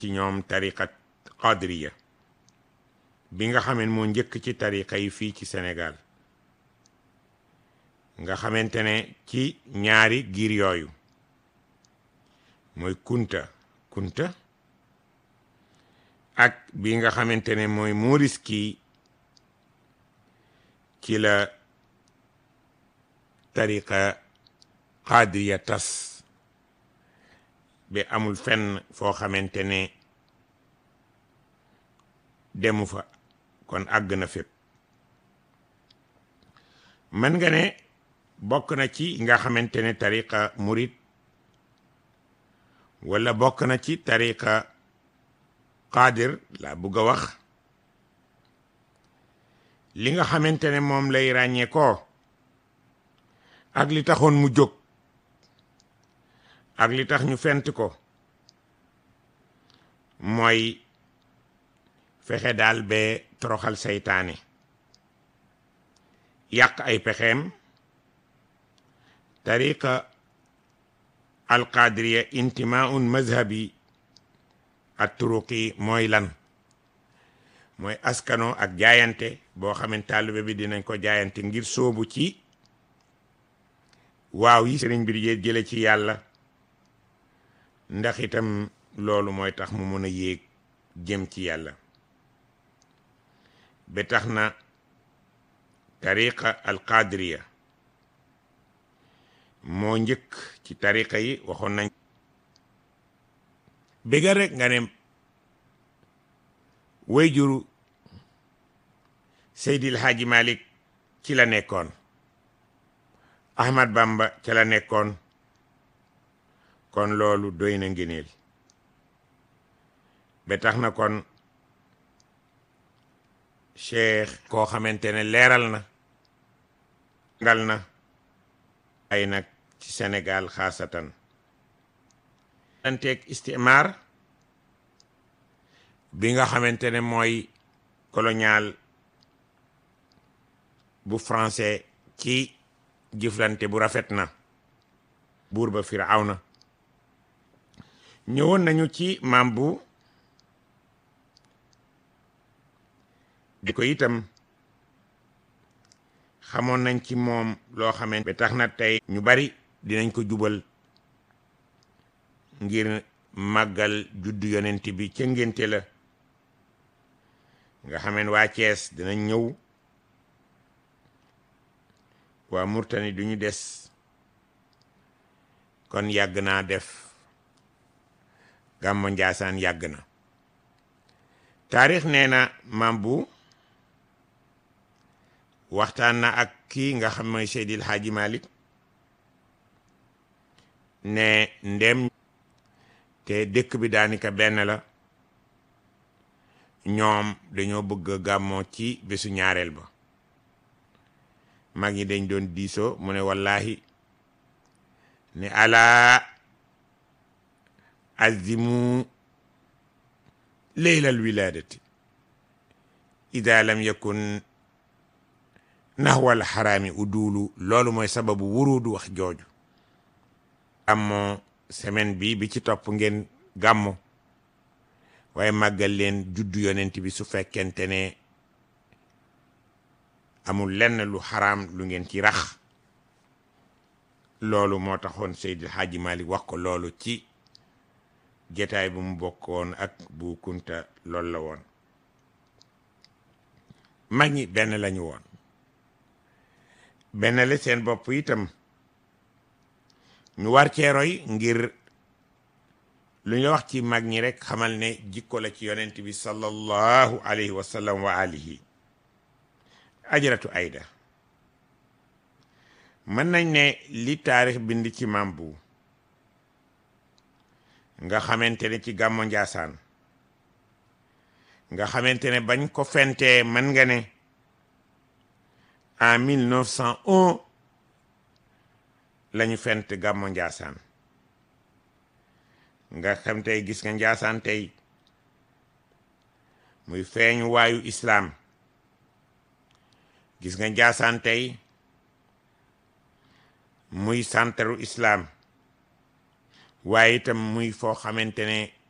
ci ñoom tariqa qadriya bi nga xamee moo njëkk ci tariqa yi fii ci Sénégal nga xamante ne ci ñaari giir yooyu mooy kunta kunta ak bi nga xamante ne mooy Maurice kii ci la tariqa qadriya tas bi amul fenn foo xamante ne demu fa kon àgg na fépp mën nga ne bokk na ci nga xamante ne tariqa murid wala bokk na ci tariqa qadir la bugg a wax li nga xamante ne moom lay ràññee ko ak li taxoon mu jóg ak li tax ñu fent ko mooy fexe daal ba toroxal seytaane yàq ay pexeem tariqa alqadiriya intimaun mazhabi at turuqi mooy lan mooy askano ak jaayante boo xamante taalibe bi dinañ ko jaayante ngir soobu ci waaw yi sëriñ bi di jële ci yàlla ndax itam loolu mooy tax mu mën a yéeg jëm ci yàlla ba tax na tariqa alqadiriya moo njëkk ci tariqa yi waxoon nañ bégal rek nga ne way juru Seydil Haaji Malik ci la nekkoon Ahmad Bamba ca la nekkoon kon loolu doy na ngëneel ba tax na kon cheikh koo xamante ne leeral na ngal na ay nag ci Sénégal xaasatan anteeg istimar bi nga xamante ne mooy colonial bu français ci jëflante bu rafet na buur ba Firawna ñëwoon nañu ci maam bu di ko itam xamoon nañ ci moom loo xamante ba tax na tey ñu bari dinañ ko jubal ngir màggal juddu yonent bi ca ngénte la nga xameen waa Cees dinañ ñëw waa Murtani duñu des kon yàgg naa def gàmmo Njaasaan yàgg na taarix nee na maam bu waxtaan na ak kii nga xam mooy Seydil Haaji Malik ne ndem te dëkk bi daanaka benn la ñoom dañoo bëgg gàmmoo ci bésu ñaareel ba mag ñi dañ doon diisoo mu ne wallahi ne alaa azimu leylal wiladati ida lam yakun naxwal xaraami udulu loolu mooy sababu wurudu wax jooju gàmmoo semaine bi bi ci topp ngeen gàmmo waaye màggal leen juddu yonent bi su fekkente ne amul lenn lu xaraam lu ngeen ci rax loolu moo taxoon Seydil Hadji Malick wax ko loolu ci jataay bu mu bokkoon ak bu kunta loolu la woon mag ñi benn lañu woon benn la seen bopp itam ñu war cee roy ngir lu ñu wax ci mag ñi rek xamal ne jikko la ci yonent bi sallallahu alayhi wa sallam wa alihi ajaratu ayda mën nañ ne li taarix bind ci maam bu nga xamante ne ci gàmmo njaasaan nga xamante ne bañ ko fentee mën nga ne en 1901 lañu fent gàmmo njaasaan nga xam tey gis nga njaasaan tey muy feeñu waayu islaam gis nga njaasaan tey muy santaru islaam waaye itam muy foo xamante ne